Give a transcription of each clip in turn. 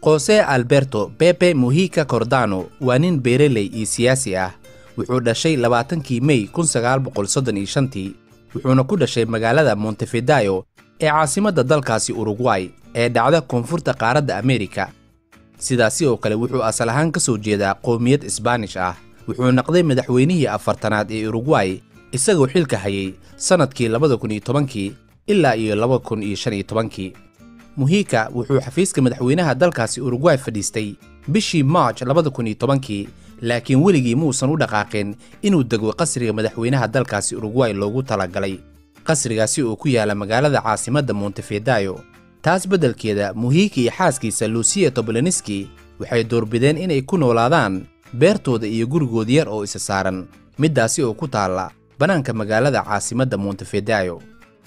jose alberto pepe muhika cordano waa nin beereley iyo siyaasi ah wuxuu dhashay labaatankii mey kun sagaal boqol soddon iyo shantii wuxuuna ku dhashay magaalada montefidayo ee caasimadda dalkaasi urugway ee dhacda koonfurta qaaradda ameerika sidaasi oo kale wuxuu asal ahaan ka soo jeedaa qowmiyad isbaanish ah wuxuu naqday madaxweynihii afartanaad ee urugway isagoo xilka hayay sannadkii labada kun iyo tobankii ilaa iyo laba kun iyo shan iyo tobankii muhika wuxuu xafiiska madaxweynaha dalkaasi urugway fadhiistay bishii maarj labada kun iyo tobankii laakiin weligii muusan u dhaqaaqin inuu dego qasriga madaxweynaha dalkaasi urugway loogu talagalay qasrigaasi oo ku yaala magaalada caasimadda montefidayo taas beddelkeeda muhiika iyo xaaskiisa lusiya toboloniski waxay doorbideen inay ku noolaadaan beertooda iyo gurigood yar oo isa saaran middaasi oo ku taalla bannaanka magaalada caasimadda montefidayo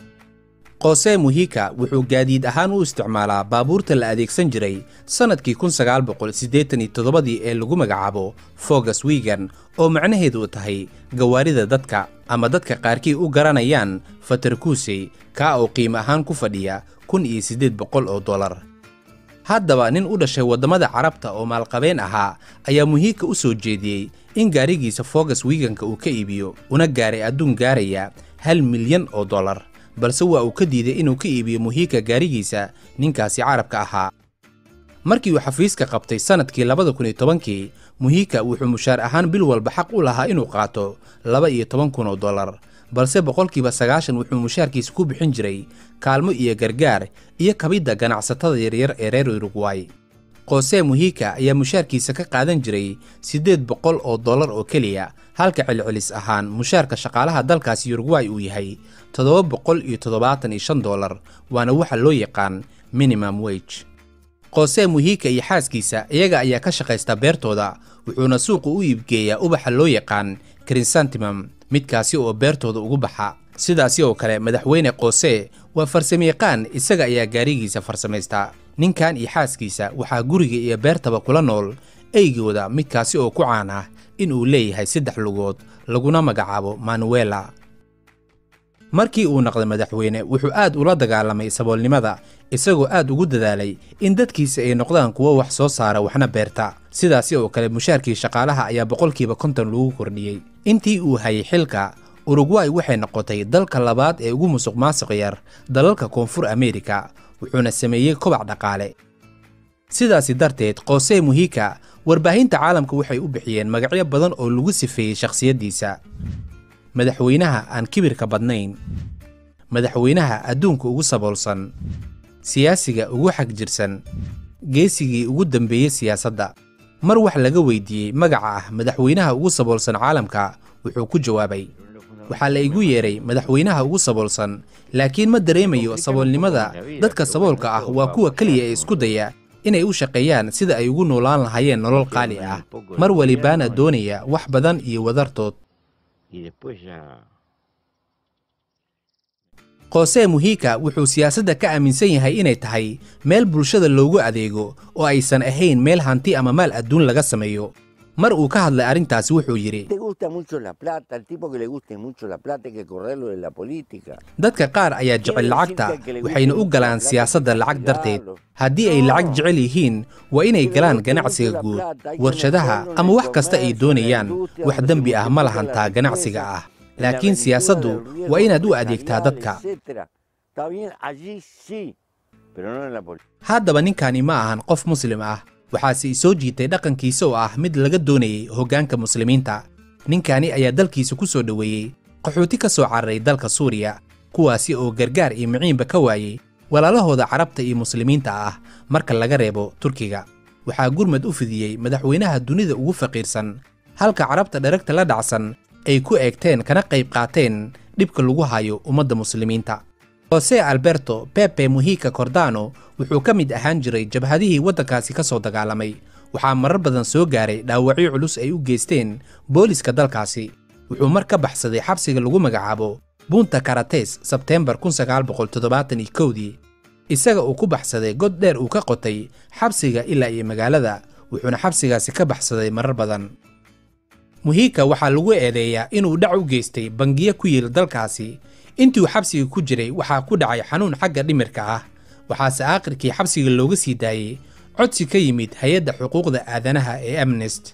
qose muhika wuxuu gaadiid ahaan u isticmaalaa baabuurta la adeegsan jiray sannadkii kun sagaal boqol siddeetan iyo toddobadii ee lagu magacaabo fogas wigan oo macnaheedu tahay gawaarida dadka ama dadka qaarkii u garanayaan fatarkuusey kaa oo qiimo ahaan ku fadhiya kun iyo siddeed boqol oo dollar haddaba nin u dhashay waddamada carabta oo maalqabeen ahaa ayaa muhiika u soo jeediyey in gaarigiisa fogas wiganka uu ka iibiyo una gaaray adduun gaaraya hal milyan oo dollar balse waa uu ka diiday inuu ka iibiyo muhiika gaarigiisa ninkaasi carabka ahaa markii uu xafiiska qabtay sannadkii labada kun iyo tobankii muhiika wuxuu mushaar ahaan bil walba xaq u lahaa inuu qaato laba iyo toban kun oo dollar balse boqolkiiba sagaashan wuxuu mushaarkiisa ku bixin jiray kaalmo iyo gargaar iyo kabidda ganacsatada yaryar ee reer urugway qose muhiika ayaa mushaarkiisa ka qaadan jiray siddeed boqol oo dollar oo keliya halka celcelis ahaan mushaarka shaqaalaha dalkaasi urugway uu yahay toddoba boqol iyo toddobaatan iyo shan dollar waana waxa loo yaqaan minimum wege qose muhiika iyo xaaskiisa iyaga ayaa ka shaqaysta beertooda wuxuuna suuqa u iibgeeyaa ubaxa loo yaqaan krinsantimum midkaasi oo beertooda ugu baxa sidaasi oo kale madaxweyne qose waa farsamayaqaan isaga ayaa gaarigiisa farsamaysta ninkan iyo xaaskiisa waxaa guriga iyo beertaba kula nool eygooda midkaasi oo ku caan ah in uu leeyahay saddex lugood laguna magacaabo manuela markii uu naqday madaxweyne wuxuu aad ula dagaalamay saboolnimada isagoo aad ugu dadaalay in dadkiisa ay noqdaan kuwo wax soo saara waxna beerta sidaasi oo kale mushaarkii shaqaalaha ayaa boqolkiiba konton lagu kordhiyey intii uu hayay xilka urugway waxay noqotay dalka labaad ee ugu musuq maasuq yar dalalka koonfur ameerika wuxuuna sameeyey kobac dhaqaale sidaasi darteed qose muhika warbaahinta caalamka waxay u bixiyeen magacyo badan oo lagu sifeeyey shakhsiyaddiisa madaxweynaha aan kibirka badnayn madaxweynaha adduunka ugu saboolsan siyaasiga ugu xag jirsan geesigii ugu dambeeyey siyaasadda mar wax laga weydiiyey magaca ah madaxweynaha ugu saboolsan caalamka wuxuu ku jawaabay waxaa la igu yeedhay madaxweynaha ugu saboolsan laakiin ma dareemayo saboolnimada dadka saboolka ah waa kuwa keliya ee isku daya inay u shaqeeyaan sida ay ugu noolaan lahaayeen nolol qaali ah mar walibaana doonaya wax badan iyo wadartood qose muhika wuxuu siyaasadda ka aaminsan yahay inay tahay meel bulshada loogu adeego oo aysan ahayn meel hanti ama maal adduun laga sameeyo mar uu ka hadlay arrintaasi wuxuu yidhi dadka qaar ayaa jecel lacagta waxayna u galaan siyaasadda lacag darteed haddii ay lacag jecel yihiin waa inay galaan ganacsiga guud warshadaha ama wax kasta ay doonayaan wax dembi ah ma lahantaa ganacsiga ah laakiin siyaasaddu waa inaad u adeegtaa dadka haddaba ninkani ma ahan qof muslim ah waxaase i soo jiitay dhaqankiisa oo ah mid laga doonayay hoggaanka muslimiinta ninkani ayaa dalkiisa ku soo dhoweeyey qaxooti ka soo cararay dalka suuriya kuwaasi oo gargaar iyo miciinba ka waayey walaalahooda carabta iyo muslimiinta ah marka laga reebo turkiga waxaa gurmad u fidiyey madaxweynaha dunida ugu faqiirsan halka carabta dheragta la dhacsan ay ku eegteen kana qayb qaateen dhibka lagu hayo ummadda muslimiinta jose alberto pepe muhika cordano wuxuu ka mid ahaan jiray jabhadihii waddankaasi ka soo dagaalamay waxaa marar badan soo gaaray dhaawacyo culus ay u geysteen booliska dalkaasi wuxuu mar ka baxsaday xabsiga lagu magacaabo bunta karates sebteembar dii isaga uu ku baxsaday god dheer uu ka qotay xabsiga ilaa iyo magaalada wuxuuna xabsigaasi ka baxsaday marar badan muhiika waxaa lagu eedeeyaa inuu dhac u geystay bangiyo ku yiil dalkaasi intii uu xabsiga ku jiray waxaa ku dhacay xanuun xagga dhimirka ah waxaase aakhirkii xabsiga looga sii daayey codsi ka yimid hay-adda xuquuqda aadanaha ee amnest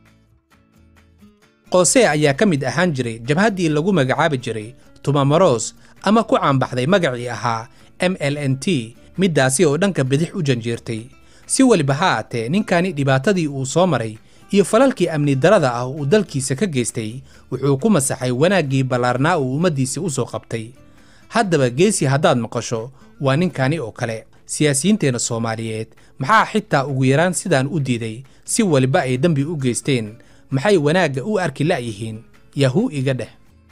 qoose ayaa ka mid ahaan jiray jabhaddii lagu magacaabi jiray tumamaros ama ku caanbaxday magacii ahaa m l n t middaasi oo dhanka bidix u janjeertay si weliba ha aatee ninkani dhibaatadii uu soo maray iyo falalkii amni darada ah uu dalkiisa ka geystay wuxuu ku masaxay wanaaggii ballaarnaa uu ummaddiisa u soo qabtay haddaba geesi haddaad maqasho waa ninkani oo kale siyaasiyiinteenna soomaaliyeed maxaa xitaa ugu yaraan sidaan u diiday si weliba ay dembi u geysteen maxay wanaagga u arki la'yihiin yahuu iga dheh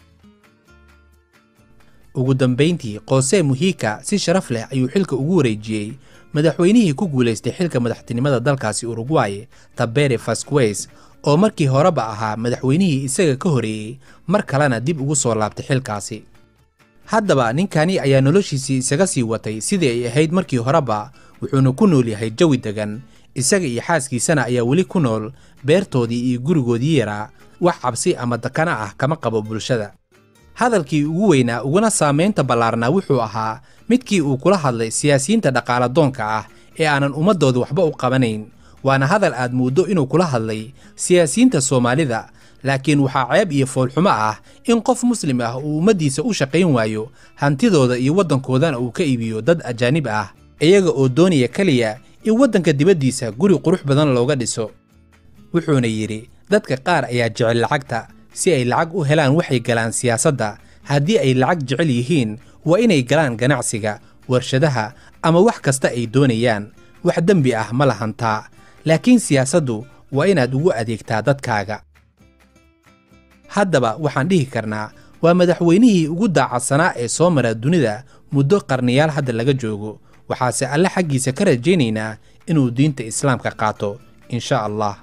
ugu dambayntii qoose muhiika si sharaf leh ayuu xilka ugu wareejiyey madaxweynihii ku guulaystay xilka madaxtinimada dalkaasi urugway tabere fasquez oo markii horeba ahaa madaxweynihii isaga ka horeeyey mar kalena dib ugu soo laabtay xilkaasi haddaba ninkani ayaa noloshiisii isaga sii watay sidii ay ahayd markii horeba wuxuuna ku nool yahay jawi degan isaga iyo xaaskiisana ayaa weli ku nool beertoodii iyo gurigoodii yaraa wax cabsi ama dakana ah kama qabo bulshada hadalkii ugu weynaa uguna saamaynta ballaarnaa wuxuu ahaa midkii uu kula hadlay siyaasiyiinta dhaqaaladoonka ah ee aanan ummaddooda waxba u qabanayn waana hadal aad mooddo inuu kula hadlay siyaasiyiinta soomaalida laakiin waxaa ceeb iyo foolxumo ah in qof muslim ah uu ummaddiisa u shaqayn waayo hantidooda iyo waddankoodana uu ka iibiyo dad ajaanib ah iyaga oo doonaya keliya in waddanka dibaddiisa guri qurux badan looga dhiso wuxuuna yidhi dadka qaar ayaa jecel lacagta si ay lacag u helaan waxay galaan siyaasadda haddii ay lacag jecel yihiin waa inay galaan ganacsiga warshadaha ama wax kasta ay doonayaan wax dembi ah ma lahantaa laakiin siyaasaddu waa inaad ugu adeegtaa dadkaaga haddaba waxaan dhihi karnaa waa madaxweynihii ugu daacadsanaa ee soo mara dunida muddo qarniyaal hadda laga joogo waxaase alle xaggiisa ka rajaynaynaa inuu diinta islaamka qaato in sha allah